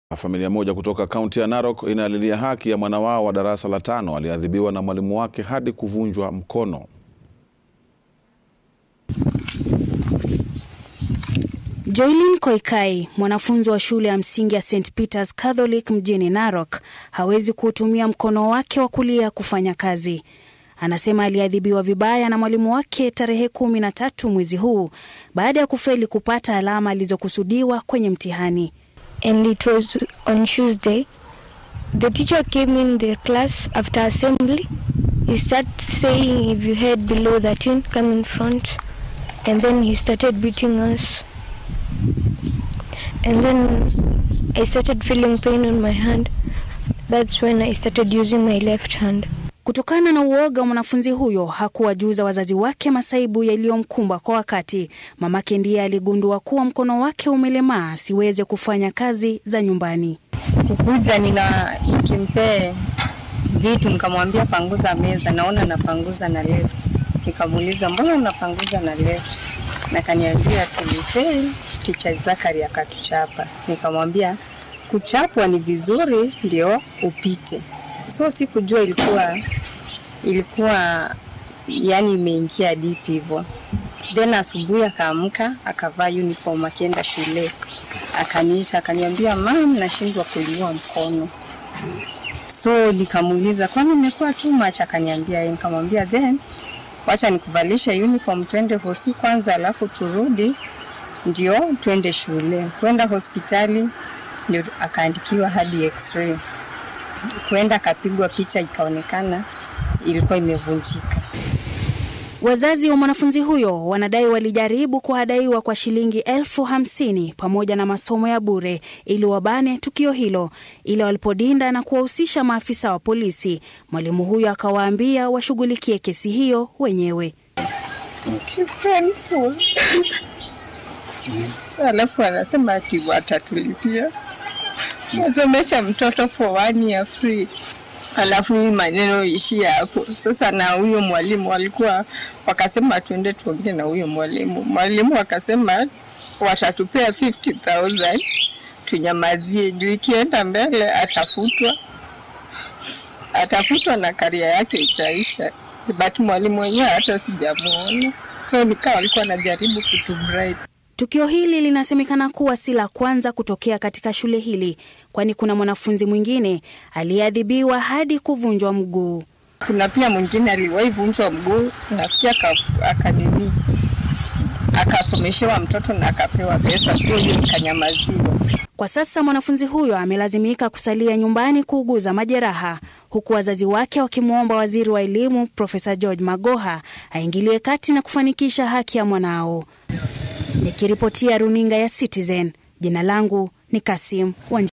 Familia moja kutoka kaunti ya Narok inaalilia haki ya mwana wao wa darasa la tano aliyeadhibiwa na mwalimu wake hadi kuvunjwa mkono. Joylin Koikai, mwanafunzi wa shule ya msingi ya St Peters Catholic mjini Narok, hawezi kuutumia mkono wake wa kulia kufanya kazi. Anasema aliadhibiwa vibaya na mwalimu wake tarehe kumi na tatu mwezi huu baada ya kufeli kupata alama alizokusudiwa kwenye mtihani. and it was on Tuesday. The teacher came in the class after assembly. He started saying, if you head below 13, come in front. And then he started beating us. And then I started feeling pain on my hand. That's when I started using my left hand. Kutokana na uoga wa mwanafunzi huyo hakuwajuza wazazi wake masaibu yaliyomkumba kwa wakati. Mamake ndiye aligundua kuwa mkono wake umelemaa asiweze kufanya kazi za nyumbani. kukuja nina nikimpee vitu nikamwambia panguza meza, naona napanguza na left. Nikamuuliza mbona unapanguza na left? Na kaniambia tulifail, teacher Zakari akatuchapa. Nikamwambia kuchapwa ni vizuri ndio upite. So sikujua ilikuwa ilikuwa yani imeingia deep hivyo. Then asubuhi akaamka akavaa uniform akienda shule, akaniita akaniambia, mam, nashindwa kuinua mkono. So nikamuuliza kwani umekuwa too much? Akaniambia yeye. Nikamwambia then wacha nikuvalishe uniform twende hosi kwanza, alafu turudi ndio twende shule. Kwenda hospitali ndio akaandikiwa hadi x-ray. Kwenda akapigwa picha, ikaonekana ilikuwa imevunjika. Wazazi wa mwanafunzi huyo wanadai walijaribu kuhadaiwa kwa shilingi elfu hamsini pamoja na masomo ya bure ili wabane tukio hilo, ila walipodinda na kuwahusisha maafisa wa polisi, mwalimu huyo akawaambia washughulikie kesi hiyo wenyewe. painful. Alafu anasema ati watatulipia nasomesha mtoto for one year free, alafu hii maneno ishia hapo. Sasa na huyo mwalimu walikuwa wakasema tuende tuongee na huyo mwalimu. Mwalimu akasema watatupea 50,000 tunyamazie, juu ikienda mbele atafutwa, atafutwa na karia yake itaisha. But mwalimu mwenyewe hata sijamuona, so nikawa walikuwa wanajaribu kutubribe. Tukio hili linasemekana kuwa si la kwanza kutokea katika shule hili, kwani kuna mwanafunzi mwingine aliyeadhibiwa hadi kuvunjwa mguu. Kuna pia mwingine aliwahi vunjwa mguu, nasikia aka- akanini akasomeshewa mtoto na akapewa pesa, sio hiyo ikanyamaziwa. Kwa sasa mwanafunzi huyo amelazimika kusalia nyumbani kuuguza majeraha, huku wazazi wake wakimwomba waziri wa elimu Profesa George Magoha aingilie kati na kufanikisha haki ya mwanao. Nikiripotia runinga ya Citizen, jina langu ni Kasim Wanji.